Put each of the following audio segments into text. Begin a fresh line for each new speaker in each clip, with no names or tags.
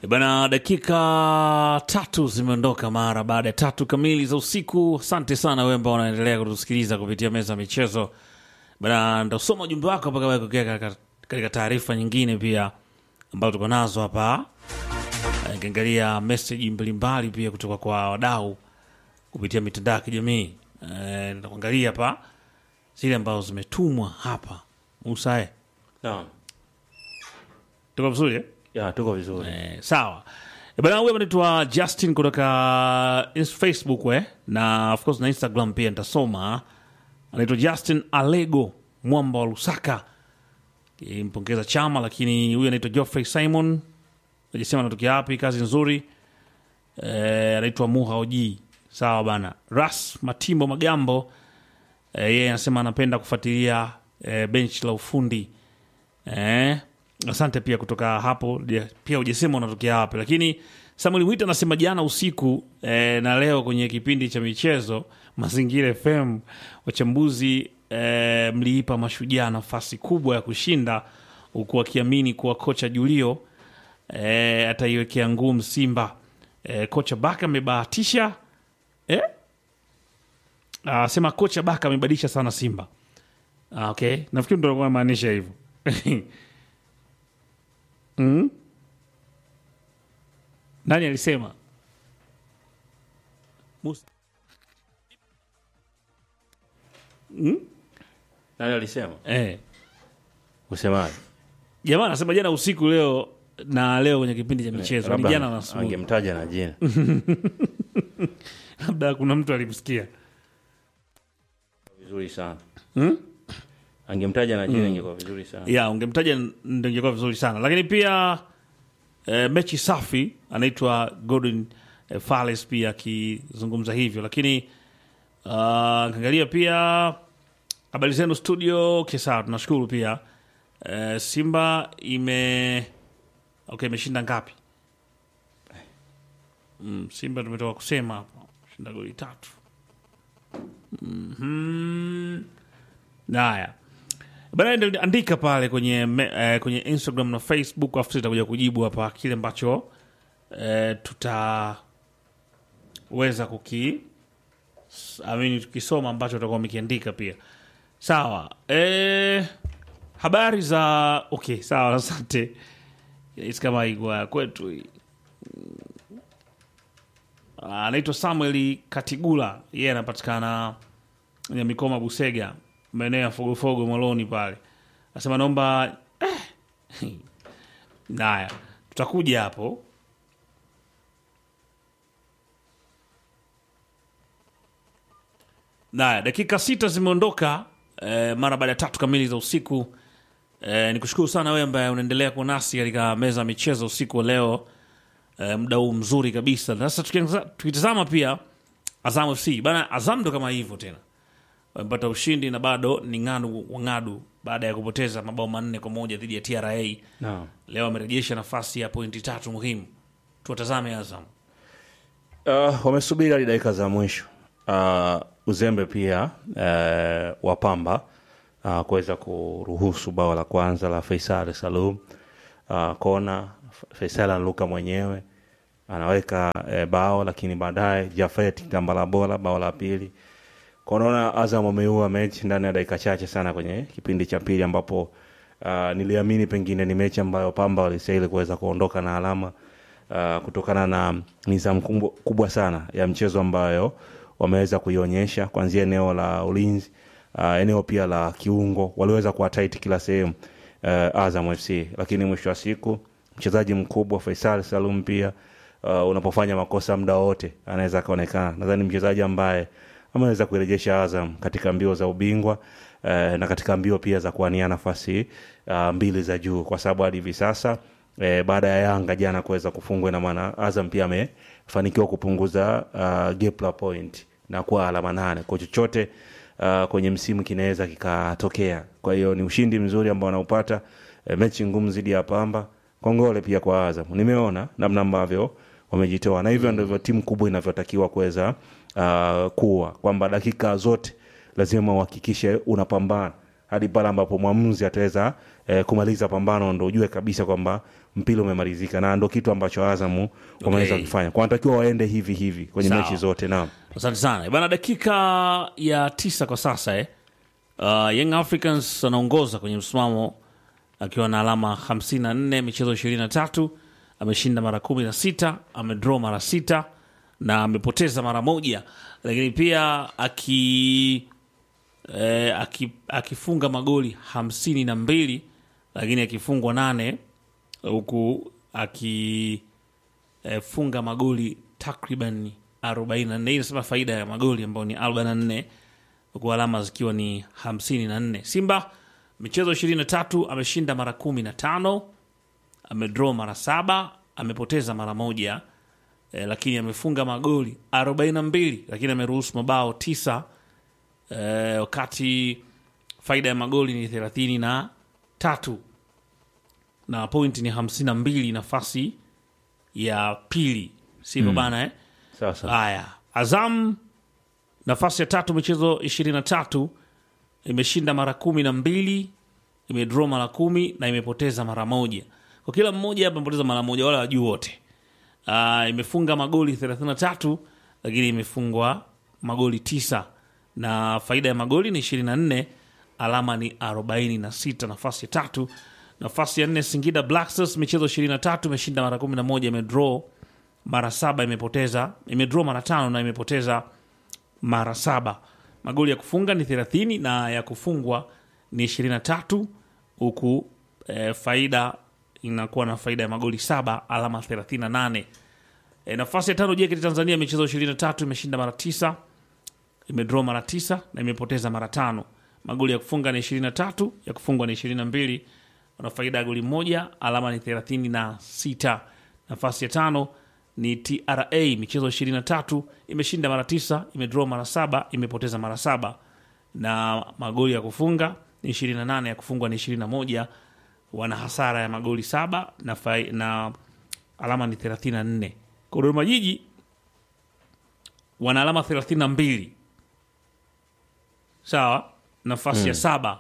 E Bana, dakika tatu zimeondoka mara baada ya tatu kamili za usiku. Asante sana wewe ambao unaendelea kutusikiliza kupitia meza ya michezo. Bana, ndasoma ujumbe wako mpaka wewe kukia katika- katika taarifa nyingine pia ambazo tuko nazo hapa, Eh, nikiangalia meseji mbalimbali pia kutoka kwa wadau kupitia mitandao ya kijamii. Eh, Nitakuangalia hapa zile ambazo zimetumwa hapa. Musa, eh,
Naam.
tuko vizuri eh?
Ya, tuko vizuri.
Eh, sawa Eh, bana huyu anaitwa justin kutoka ins- facebook we na of course na instagram pia nitasoma anaitwa justin alego mwamba wa lusaka kimpongeza chama lakini huyu anaitwa geoffrey simon ajasema anatokea wapi kazi nzuri eh, anaitwa muha oji sawa bana ras matimbo magambo eh, yeye anasema anapenda kufuatilia eh, bench la ufundi eh, asante pia kutoka hapo Ja- pia ujasema unatokea wapi lakini samuel wit anasema jana usiku eh, na leo kwenye kipindi cha michezo mazingira fm wachambuzi eh, mliipa mashujaa nafasi kubwa ya kushinda huku akiamini kuwa kocha julio eh, ataiwekea ngumu simba eh, kocha baka amebahatisha eh? Ah, sema kocha baka amebadilisha sana simba ah, okay nafikiri ndo alikuwa anamaanisha hivyo mm? nani alisema Musa.
Nani alisema?
Eh.
Usemaje?
jamaa anasema jana usiku leo na leo kwenye kipindi cha michezo ni
Labda
jana na asubuhi
Angemtaja na jina.
labda kuna mtu alimsikia
Vizuri sana.
Hmm?
Angemtaja na jina ingekuwa vizuri sana.
ya ungemtaja ndo ingekuwa vizuri sana lakini pia eh, mechi safi anaitwa Gordon eh, Fales pia akizungumza hivyo lakini uh, kaangalia pia habari zenu studio okay, sawa tunashukuru pia eh, simba ime okay imeshinda ngapi mm, simba tumetoka kusema hapo shinda goli tatu mm-hmm. haya Bana, ndio andika pale kwenye me, eh, kwenye Instagram na Facebook, afu tutakuja kujibu hapa kile ambacho eh, tutaweza kuki amini tukisoma ambacho tutakuwa mekiandika pia. Sawa. Eh, habari za okay, sawa, asante. It's kama igwa kwetu hii. Ah, anaitwa Samuel Katigula, yeye anapatikana Nyamikoma Busega, maeneo ya Fogofogo Moloni pale. Nasema naomba eh. Naya, tutakuja hapo. Naya, dakika sita zimeondoka eh, mara baada ya tatu kamili za usiku. Eh, ni kushukuru sana wewe ambaye unaendelea kuwa nasi katika meza ya michezo usiku wa leo eh, muda huu mzuri kabisa. Sasa tukianza- tukitazama pia Azam FC bana, Azam ndo kama hivyo tena wamepata ushindi na bado ni ng'adu wang'adu baada ya kupoteza mabao manne kwa moja dhidi ya TRA.
Naam.
Leo amerejesha nafasi ya pointi tatu muhimu. Tuwatazame Azam.
Uh, wamesubiri hadi dakika za mwisho uh, uzembe pia uh, wa Pamba uh, kuweza kuruhusu bao la kwanza la Faisal Salum uh, kona Faisal anaruka mwenyewe anaweka uh, bao, lakini baadaye Jafet Tambala bora bao la pili kwa unaona Azam wameua mechi ndani ya dakika chache sana kwenye kipindi cha pili ambapo uh, niliamini pengine ni mechi ambayo Pamba walistahili kuweza kuondoka na alama uh, kutokana na nidhamu kubwa, kubwa sana ya mchezo ambayo wameweza kuionyesha kuanzia eneo la ulinzi uh, eneo pia la kiungo waliweza kuwa tight kila sehemu uh, Azam FC, lakini mwisho wa siku mchezaji mkubwa Faisal Salum pia uh, unapofanya makosa muda wote anaweza akaonekana. Nadhani mchezaji ambaye ameweza kuirejesha Azam katika mbio za ubingwa eh, na katika mbio pia za kuania nafasi uh, mbili za juu, kwa sababu hadi hivi sasa eh, baada ya Yanga jana kuweza kufungwa, ina maana Azam pia amefanikiwa kupunguza uh, gap la point na kuwa alama nane kwa chochote uh, kwenye msimu kinaweza kikatokea. Kwa hiyo ni ushindi mzuri ambao wanaupata eh, mechi ngumu dhidi ya Pamba. Kongole pia kwa Azam, nimeona namna ambavyo wamejitoa na hivyo ndivyo timu kubwa inavyotakiwa kuweza uh, kuwa kwamba dakika zote lazima uhakikishe unapambana hadi pale ambapo mwamuzi ataweza eh, kumaliza pambano, ndo ujue kabisa kwamba mpira umemalizika na ndo kitu ambacho azamu wameweza
Okay.
kufanya kwa wanatakiwa waende hivi hivi kwenye
Sawa.
mechi zote naam
asante sana bana dakika ya tisa kwa sasa eh. uh, young africans anaongoza kwenye msimamo akiwa na alama 54 michezo 23 ameshinda mara 16 amedraw mara sita na amepoteza mara moja lakini pia aki eh, aki, akifunga magoli hamsini na mbili lakini akifungwa nane huku akifunga magoli takriban 44 hii inasema faida ya magoli ambayo ni 44 huku alama zikiwa ni 54 simba michezo 23 ameshinda mara 15 amedraw mara saba amepoteza mara moja eh, lakini amefunga magoli 42 lakini ameruhusu mabao tisa eh, wakati faida ya magoli ni thelathini na tatu na point ni hamsini na mbili nafasi ya pili sivyo bana eh?
sasa
haya azam nafasi ya tatu michezo ishirini na tatu imeshinda mara kumi na mbili imedraw mara kumi na imepoteza mara moja kwa kila mmoja hapa amepoteza mara moja wala wajuu wote uh, imefunga magoli 33 lakini imefungwa magoli tisa na faida ya magoli ni 24 alama ni 46 nafasi ya tatu nafasi ya nne singida black stars michezo 23 imeshinda mara 11 imedraw mara saba imepoteza imedraw mara tano na imepoteza mara saba magoli ya kufunga ni 30 na ya kufungwa ni 23 huku eh, faida inakuwa na faida ya magoli saba alama 38 e, nafasi ya tano JKT Tanzania michezo 23 imeshinda mara tisa imedraw mara tisa na imepoteza mara tano magoli ya kufunga ni 23 ya kufungwa ni 22 wana faida ya goli moja alama ni 36 nafasi ya tano ni TRA michezo 23 imeshinda mara tisa imedraw mara saba imepoteza mara saba na magoli ya kufunga ni 28 ya kufungwa ni 21 wana hasara ya magoli saba na, fai, na alama ni 34 kwa Dodoma Jiji wana alama 32 sawa nafasi ya saba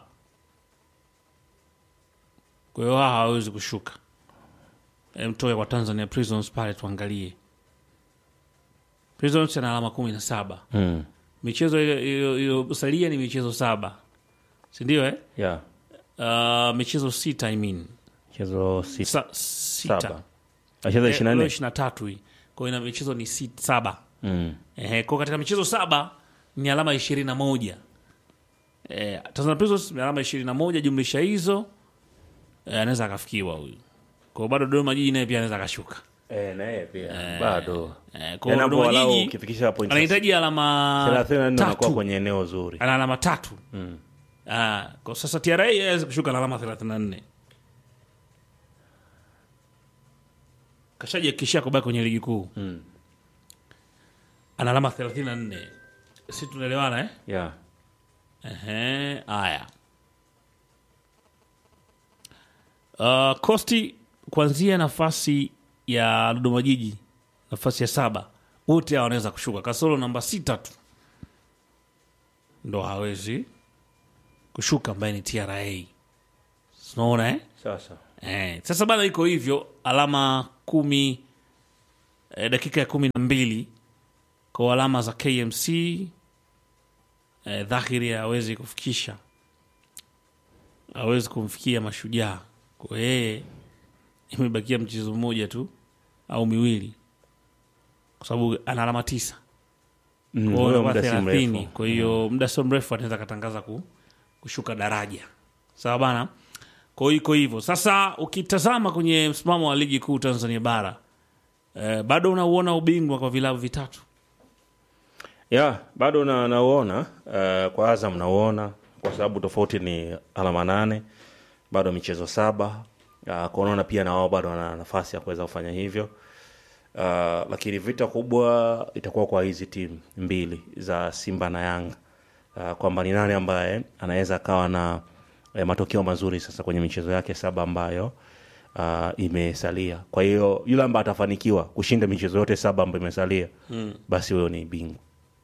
kwa hiyo hawa hawawezi kushuka E, mtoe kwa Tanzania Prisons pale tuangalie Prisons ana alama kumi na saba
mm.
michezo iliyo- iliyo- iliyosalia ni michezo saba sindio eh?
yeah.
uh, michezo sita I mean.
mchezo si-
Sa, sita
saba acheza
Eh,
ishiri na
leo
nne
23 hii kwa hiyo ina michezo ni sit, saba
Mm.
Ehe, kwa katika michezo saba ni alama ishirini na moja eh, Tanzania Prisons ni alama ishirini na moja jumlisha hizo eh, anaweza akafikiwa huyu kwa bado Dodoma Jiji naye pia anaweza akashuka
Eh, na yeye pia bado
eh, kwa
Yaani hapo
Dodoma
walau
Jiji
ukifikisha point
anahitaji alama
34 unakuwa
tatu
kwenye eneo zuri
ana alama tatu ah, kwa sasa TRA aweze kushuka na alama 34 kashaji akishia kubaki kwenye ligi kuu
Mm.
ana alama 34 si tunaelewana eh?
yeah.
Ehe, haya. Uh, Kosti kuanzia nafasi ya Dodoma Jiji, nafasi ya saba, wote hawa wanaweza kushuka, kasoro namba sita tu ndo hawezi kushuka, ambaye ni TRA. Unaona eh?
sasa
Eh, sasa bana iko hivyo alama kumi eh, dakika ya kumi na mbili kwa alama za KMC eh, dhahiri hawezi kufikisha hawezi kumfikia mashujaa kwa yeye imebakia mchezo mmoja tu au miwili kwa sababu ana alama tisa
Mm,
kwa hiyo
huyo
anakuwa
muda si
thelathini
mrefu.
kwa hiyo muda sio mrefu anaweza akatangaza ku, kushuka daraja sawa bana kwa hiyo iko hivyo sasa ukitazama kwenye msimamo wa ligi kuu tanzania bara eh, bado unauona ubingwa kwa vilabu vitatu
ya bado na nauona uh, kwa Azam nauona kwa sababu tofauti ni alama nane bado michezo saba uh, kwa unaona pia na wao bado wana nafasi ya kuweza kufanya hivyo uh, lakini vita kubwa itakuwa kwa hizi timu mbili za Simba na Yanga uh, kwamba ni nani ambaye anaweza akawa na eh, matokeo mazuri sasa kwenye michezo yake saba ambayo uh, imesalia kwa hiyo yule ambaye atafanikiwa kushinda michezo yote saba ambayo imesalia mm. basi huyo ni bingwa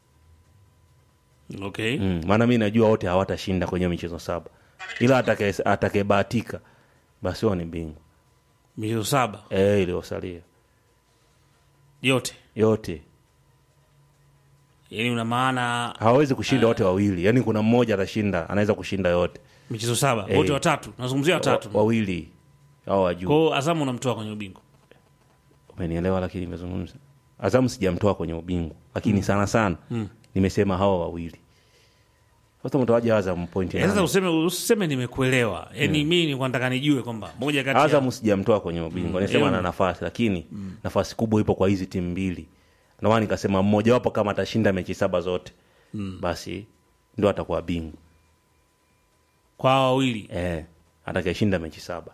okay
mm. maana mi najua wote hawatashinda kwenye michezo saba ila atake- atakayebahatika basi huyo ni bingwa
michezo saba
eh, iliyosalia
yote,
yote
yaani una maana
hawawezi kushinda wote wawili yaani kuna mmoja atashinda anaweza kushinda yote
michezo saba
Eh.
wote watatu, nazungumzia watatu.
Wa- wawili au wajuu
Kwa hiyo Azamu unamtoa kwenye ubingwa.
umenielewa lakini nimezungumza azamu sijamtoa kwenye ubingwa lakini sana sana nimesema hawa wawili sasa mtawaja azamu pointi
Eh, Sasa
nane.
useme useme nimekuelewa, yaani mimi nilikuwa nataka nijue kwamba moja kati ya
azamu sijamtoa kwenye ubingwa nisema
Eh,
ana nafasi lakini nafasi kubwa ipo kwa hizi timu mbili ndio maana nikasema mmojawapo kama atashinda mechi saba zote basi ndo atakuwa bingwa
kwa hawa wawili
eh, atakayeshinda mechi saba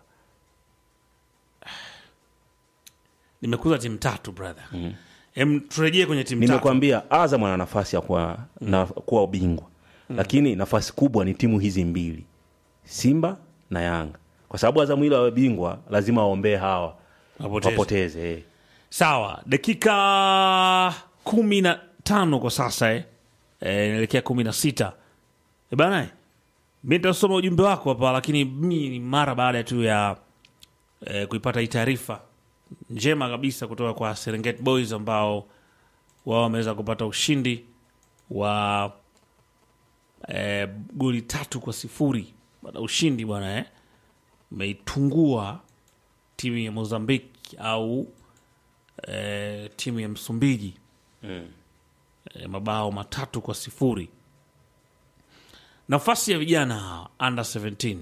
nimekuza timu tatu brother. Em, turejee kwenye timu tatu.
nimekwambia azam ana nafasi ya kuwa, na, kuwa ubingwa lakini nafasi kubwa ni timu hizi mbili simba na yanga kwa sababu azamu ili awe bingwa lazima waombee hawa
Wapoteze.
wapoteze eh.
Sawa, dakika kumi na tano kwa sasa eh. Eh, inaelekea kumi na sita e bana eh. Mi nitasoma ujumbe wako hapa, lakini mi ni mara baada tu ya eh, kuipata hii taarifa njema kabisa kutoka kwa Serengeti Boys ambao wao wameweza kupata ushindi wa eh, goli tatu kwa sifuri baada ya ushindi bwana eh. Umeitungua timu ya Mozambiki au eh, timu ya Msumbiji eh, mabao matatu kwa sifuri. Nafasi ya vijana under 17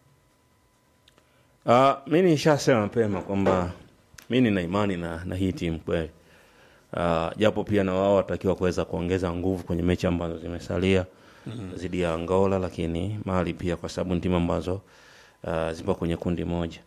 Uh, mi nishasema mapema kwamba mi nina imani na, na hii timu kweli uh, japo pia na wao watakiwa kuweza kuongeza nguvu kwenye mechi ambazo zimesalia dhidi ya Angola, lakini Mali pia kwa sababu ni timu ambazo uh, zipo kwenye kundi moja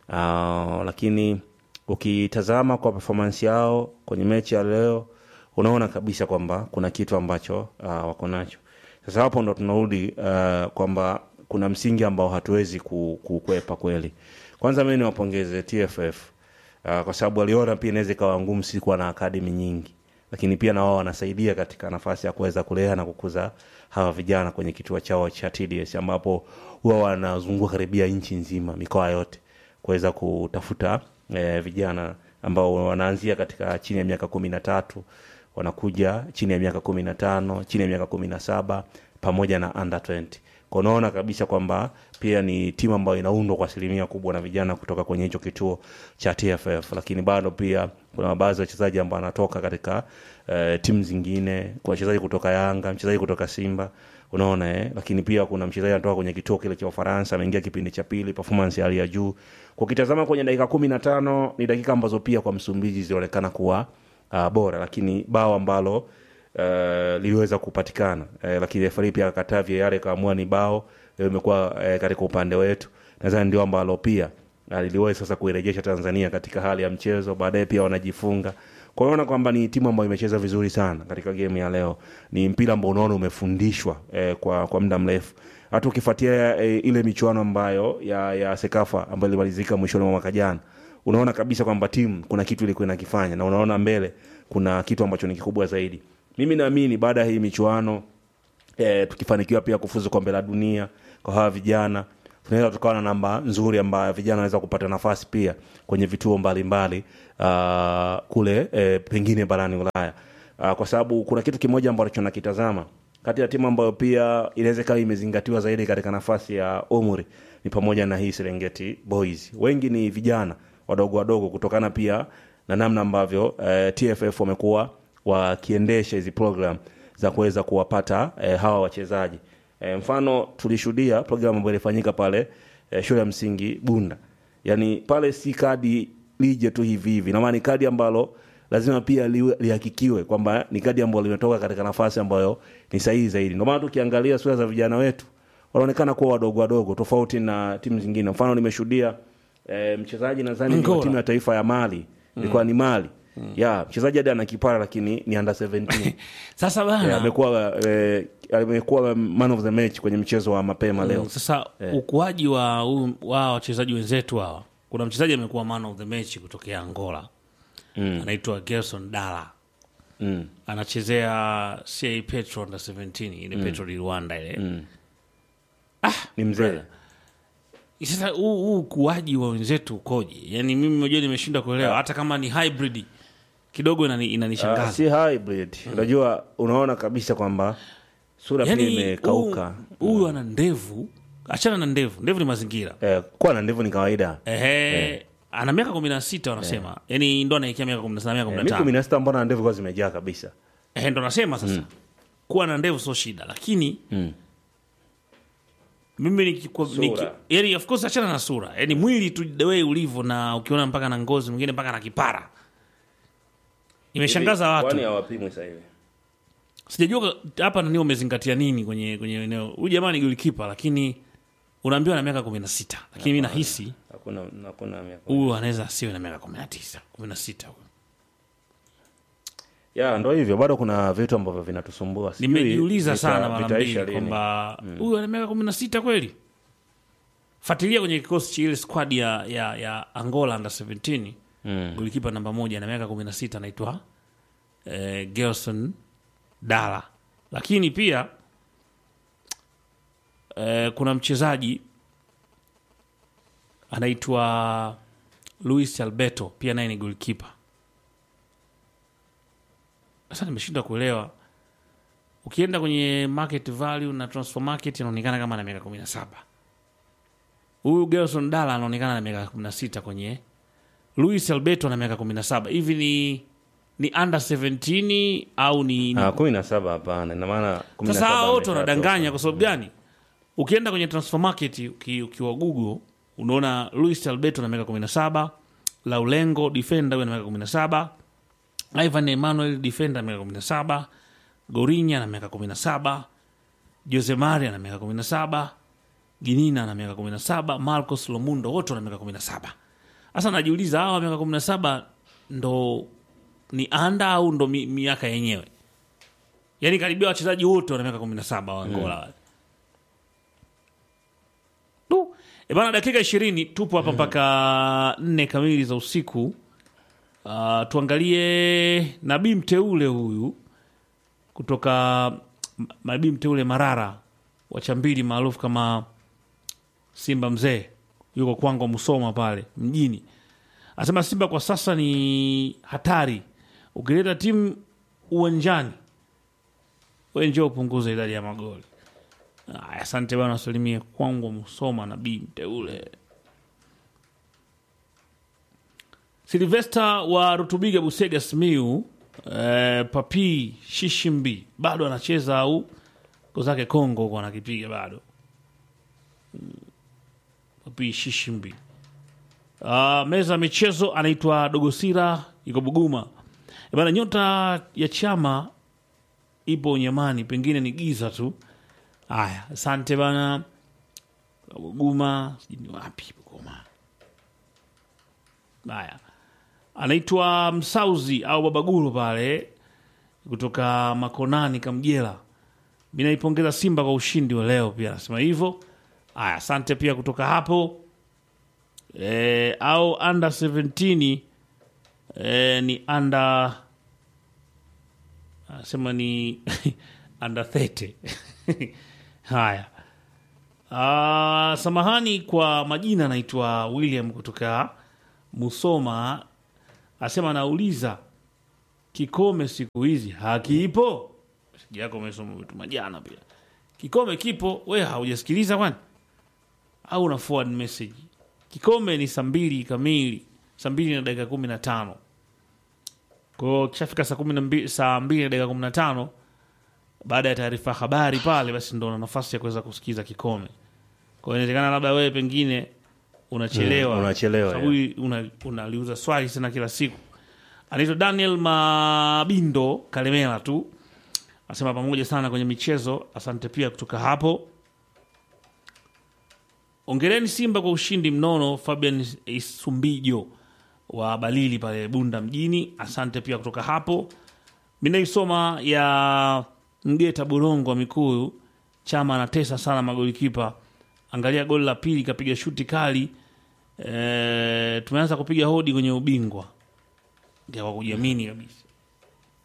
uh, lakini ukitazama kwa performance yao kwenye mechi ya leo unaona kabisa kwamba kuna kitu ambacho uh, wako nacho. Sasa hapo ndo tunarudi uh, kwamba kuna msingi ambao hatuwezi ku- kukwepa kweli. Kwanza mimi niwapongeze TFF uh, kwa sababu waliona pia inaweza ikawa ngumu sisi kuwa na akademi nyingi, lakini pia na wao wanasaidia katika nafasi ya kuweza kulea na kukuza hawa vijana kwenye kituo chao cha TDS ambapo huwa wanazunguka karibia nchi nzima, mikoa yote kuweza kutafuta eh, vijana ambao wanaanzia katika chini ya miaka kumi na tatu wanakuja chini ya miaka kumi na tano chini ya miaka kumi na saba pamoja na under 20 kwa unaona kabisa kwamba pia ni timu ambayo inaundwa kwa asilimia kubwa na vijana kutoka kwenye hicho kituo cha TFF, lakini bado pia kuna baadhi ya wachezaji ambao wanatoka katika eh, timu zingine, kuna wachezaji kutoka Yanga, mchezaji kutoka Simba, unaona eh? Lakini pia kuna mchezaji anatoka kwenye kituo kile cha Ufaransa, ameingia kipindi cha pili, performance ya hali ya juu. Kwa ukitazama kwenye dakika kumi na tano ni dakika ambazo pia kwa Msumbiji zilionekana kuwa uh, bora, lakini bao ambalo uh, liliweza kupatikana uh, lakini refari pia akakataa VAR ikaamua ni bao leo imekuwa uh, katika upande wetu. Nadhani ndio ambalo pia uh, liliweza sasa kuirejesha Tanzania katika hali ya mchezo, baadaye pia wanajifunga. Kwa hiyo unaona kwamba ni timu ambayo imecheza vizuri sana katika game ya leo. Ni mpira ambao unaona umefundishwa eh, kwa kwa muda mrefu. Hata ukifuatia eh, ile michuano ambayo ya ya Sekafa ambayo ilimalizika mwishoni mwa mwaka jana, unaona kabisa kwamba timu kuna kitu ilikuwa inakifanya na unaona mbele kuna kitu ambacho ni kikubwa zaidi. Mimi naamini baada ya hii michuano eh, tukifanikiwa pia kufuzu kombe la dunia kwa hawa vijana tunaweza tukawa na namba nzuri ambayo vijana wanaweza kupata nafasi pia kwenye vituo mbalimbali uh, kule eh, pengine barani Ulaya uh, kwa sababu kuna kitu kimoja ambacho nakitazama kati ya timu ambayo pia inaweza ikawa imezingatiwa zaidi katika nafasi ya umri ni pamoja na hii Serengeti Boys. Wengi ni vijana wadogo wadogo, kutokana pia na namna ambavyo eh, TFF wamekuwa wakiendesha hizi program za kuweza kuwapata eh, hawa wachezaji eh, mfano tulishuhudia program ambayo ilifanyika pale eh, shule ya msingi Bunda, yani pale si kadi lije tu hivi hivi, na maana ni kadi ambalo lazima pia liwe- lihakikiwe kwamba ni kadi ambayo limetoka katika nafasi ambayo ni sahihi zaidi. Ndio maana tukiangalia sura za vijana wetu wanaonekana kuwa wadogo wadogo tofauti na timu zingine. Mfano nimeshuhudia eh, mchezaji nadhani ni wa
Angola.
timu ya taifa ya Mali ilikuwa ni Mali ya mchezaji hadi ana kipara lakini ni under 17
sasa
Eh,
bana
amekuwa eh, amekuwa man of the match kwenye mchezo wa mapema leo.
sasa ukuaji wa huu- wa wachezaji wenzetu hawa kuna mchezaji amekuwa man of the match kutokea Angola anaitwa Gerson Dala
Mm.
anachezea CA Petro under 17 ile Petro di Rwanda ile
Ni mzee
sasa huu huu ukuaji wa wenzetu ukoje yaani mimi mwenyewe nimeshindwa kuelewa hata kama ni hybrid kidogo inani-
Ah,
inanishangaza
si hybrid unajua unaona kabisa kwamba sura pia
yaani
imekauka
huu- huyu ana ndevu achana na ndevu ndevu ni mazingira
eh, kuwa na ndevu ni kawaida
Ehe, ana miaka kumi na sita wanasema yaani ndo anaikia miaka kumi na sita miaka kumi
eh,
na
mi
tano
kumi na sita mbona ndevu kwa zimejaa kabisa
Ehe, ndo nasema sasa kuwa na ndevu sio shida lakini
Mm.
mimi nikikwa-
Sura.
niki, yani of course achana na sura yani mwili tu the way ulivyo na ukiona mpaka na ngozi mwingine mpaka na kipara imeshangaza
Hivi,
watu
kwani hawapimwi sasa hivi
sijajua hapa nani umezingatia nini kwenye kwenye eneo huyu jamaa ni golikipa lakini unaambiwa na miaka kumi na sita lakini mi nahisi
hakuna hakuna miaka
huyu anaweza asiwe na miaka kumi na tisa kumi na sita huyu.
ya ndo hivyo bado kuna vitu ambavyo vinatusumbua Sijui
nimejiuliza
vita-
sana mara
vitaisha
mbili
lini.
kwamba huyu ana miaka kumi na sita kweli fuatilia kwenye kikosi cha ile squad ya, ya, ya angola under 17
Mm.
golikipa namba moja na miaka kumi na sita anaitwa eh, gelson dala lakini pia eh, kuna mchezaji anaitwa luis alberto pia naye ni golikipa sasa nimeshindwa kuelewa ukienda kwenye market value na transfer market inaonekana kama na miaka kumi na saba huyu gelson dala anaonekana na miaka kumi na sita kwenye luis alberto na miaka kumi na saba hivi ni ni under 17 au ni, ni
Ah, kumi na saba hapana ina maana kumi na
sasa
saba
hao wote
ameshatoka.
wanadanganya kwa sababu gani ukienda kwenye transfer market uki, ukiwa google unaona luis alberto na miaka 17 laulengo defender huyo na miaka 17 ivan emmanuel defender na miaka 17 gorinya na miaka 17 jose maria na miaka 17 ginina na miaka 17 marcos lomundo wote wana miaka 17 sasa najiuliza hawa miaka 17 ndo ni anda au ndo mi, miaka yenyewe yaani karibia wachezaji wote wana miaka kumi na saba wa Angola wale. Du. E bana, dakika ishirini tupo hapa mpaka nne kamili za usiku. Uh, tuangalie nabii mteule huyu kutoka M- nabii mteule Marara wa Chambili maarufu kama Simba mzee, yuko kwangu Musoma pale mjini, anasema Simba kwa sasa ni hatari, ukileta timu uwanjani we njoo upunguze idadi ya magoli. Aya, asante bana, wasalimie kwangu Musoma nabii mteule. Silvesta wa Rutubiga Busega Simiu eh, Papi Shishimbi bado anacheza au ko zake Kongo huko anakipiga bado. Mm. Papi Shishimbi. Uh, meza ya michezo anaitwa Dogosira yuko Buguma. E bana, nyota ya chama ipo Unyamani, pengine ni giza tu. Haya, asante bana. Buguma sijui ni wapi Buguma. Haya, anaitwa Msauzi au Babaguru pale kutoka Makonani Kamjela. Mi naipongeza Simba kwa ushindi wa leo, pia anasema hivyo. Haya, asante pia kutoka hapo e, au under 17 e, ni under anasema ni under 30 haya Ah, samahani kwa majina anaitwa william kutoka musoma asema anauliza kikome siku hizi hakipo Meseji yako umesoma vitu majana pia kikome kipo we haujasikiliza kwani au una forward message kikome ni saa mbili kamili saa mbili na dakika kumi na tano kwao kishafika saa kumi na mbili saa mbili na dakika kumi na tano baada ya taarifa ya habari pale basi ndo una nafasi ya kuweza kusikiza kikome kwa hiyo inawezekana labda wewe pengine unachelewa
Mm, unachelewa,
sababu una- unaliuza swali tena kila siku anaitwa daniel mabindo kalemela tu asema pamoja sana kwenye michezo asante pia kutoka hapo ongereni simba kwa ushindi mnono fabian isumbijo wa balili pale bunda mjini asante pia kutoka hapo mi naisoma ya mgeta borongo wa mikuyu chama anatesa sana magolikipa angalia goli la pili kapiga shuti kali e, tumeanza kupiga hodi kwenye ubingwa ndio kwa kujiamini kabisa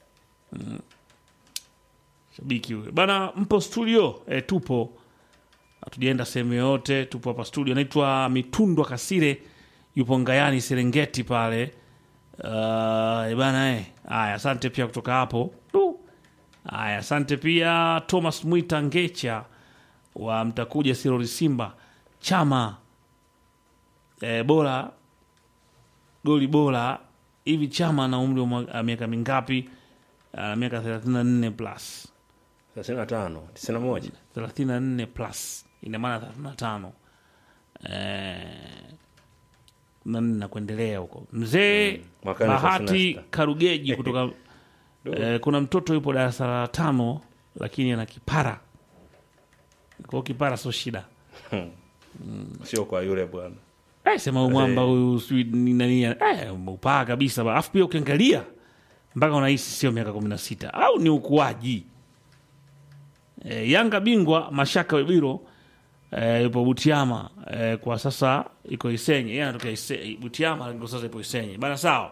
mm. shabiki huyo bana mpo studio e, tupo hatujaenda sehemu yoyote, tupo hapa studio. Naitwa Mitundwa Kasire, yupo Ngayani Serengeti pale. Uh, bana eh. Haya, asante pia kutoka hapo. Du. Haya, asante pia Thomas Mwita Ngecha wa Mtakuja Sirori Simba chama eh, bora goli bora hivi. Chama na umri wa mwa- miaka mingapi? Ana miaka 34 plus
35 91
34 plus ina maana 35 eh, na nne na kuendelea huko. Mzee
mwakani
Bahati
36.
Karugeji kutoka eh, kuna mtoto yupo darasa la tano lakini ana kipara kwa kipara sio shida.
sio kwa yule bwana
Eh, sema huyu mwamba huyu sijui ni nani eh, upaa kabisa ba. Alafu pia ukiangalia mpaka unahisi sio miaka kumi na sita au ni ukuaji. Eh, Yanga bingwa Mashaka Webiro eh, yupo Butiama eh, kwa sasa iko Isenye. Yeye anatoka Ise- Butiama kwa sasa ipo Isenye. Bana sawa.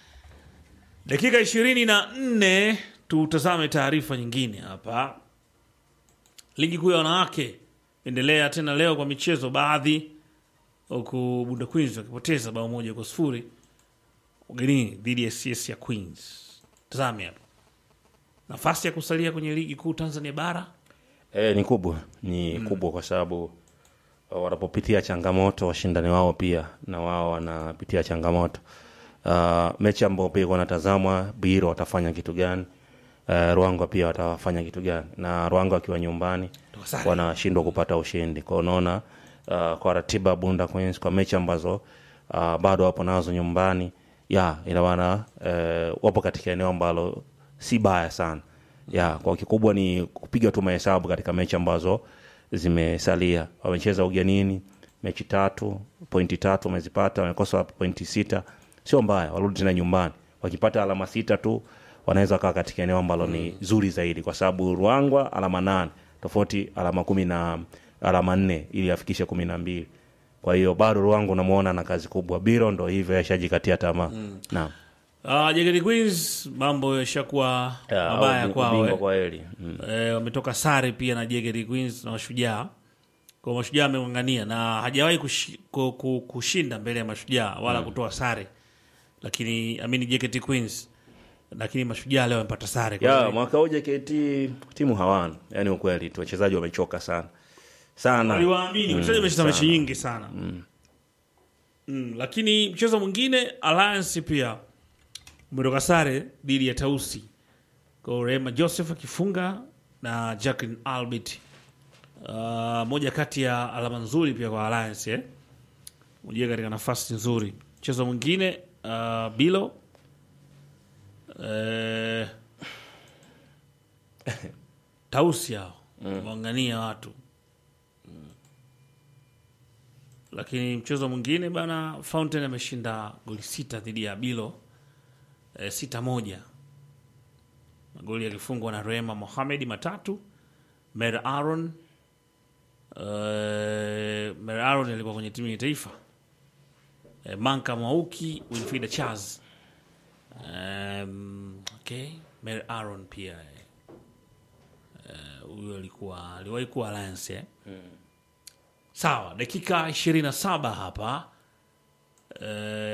Dakika ishirini na nne tutazame taarifa nyingine hapa. Ligi kuu ya wanawake endelea tena leo kwa michezo baadhi huku Bunda Queens wakipoteza bao moja kwa sifuri ugenini dhidi ya CS ya Queens. Tazame hapo nafasi ya kusalia kwenye ligi kuu Tanzania bara.
E, ni kubwa ni kubwa kwa sababu uh, wanapopitia changamoto washindani wao pia na wao wanapitia changamoto. Uh, mechi ambao pia wanatazamwa Biro watafanya kitu gani? Uh, Ruangwa pia watafanya kitu gani? Na Ruangwa akiwa nyumbani
Toka sare.
wanashindwa kupata ushindi. Kwa hiyo unaona uh, kwa ratiba Bunda Queens kwa mechi ambazo uh, bado wapo nazo nyumbani ya ina maana uh, wapo katika eneo ambalo si baya sana ya kwa kikubwa ni kupiga tu mahesabu katika mechi ambazo zimesalia. Wamecheza ugenini mechi tatu, pointi tatu wamezipata, wamekosa pointi sita, sio mbaya, warudi tena nyumbani. Wakipata alama sita tu wanaweza kaa katika eneo ambalo ni zuri zaidi, kwa sababu Ruangwa alama nane tofauti alama kumi na alama nne ili afikishe kumi na mbili. Kwa hiyo bado Ruangwa unamwona na kazi kubwa. Biro ndo hivyo yashajikatia tamaa naam.
Uh, Jegedi Queens mambo yashakuwa
Ya,
mabaya
au
kwao
ubingwa
eh.
kwa heri mm.
Eh, wametoka sare pia na Jegedi Queens na Mashujaa. Kwa Mashujaa ameng'ang'ania na hajawahi kushi, ku, ku, kushinda mbele ya Mashujaa wala kutoa sare, lakini amini Jegedi Queens, lakini Mashujaa leo wamepata sare. Kwa
ya
hiyo-
mwaka huu JKT timu hawana, yani ukweli tu wachezaji wamechoka sana sana.
waliwaamini wachezaji wamecheza
sana.
mechi nyingi sana mm. lakini mchezo mwingine Alliance pia umetoka sare dhidi ya Tausi kwa Rehema Joseph akifunga na Jacqueline Albert. Uh, moja kati ya alama nzuri pia kwa Alliance eh? Mjia katika nafasi nzuri. Mchezo mwingine uh, Bilo eh, Tausi hao waangania watu lakini mchezo mwingine bana Fountain ameshinda goli sita dhidi ya Bilo e, sita moja magoli yakifungwa na Rehema Mohamed matatu Mer Aaron e, Mer Aaron alikuwa kwenye timu ya taifa e, Manka Mwauki Winfrida Charles um, okay Mer Aaron pia eh. Eh, huyo alikuwa aliwahi kuwa Alliance eh? Sawa, dakika 27 hapa eh,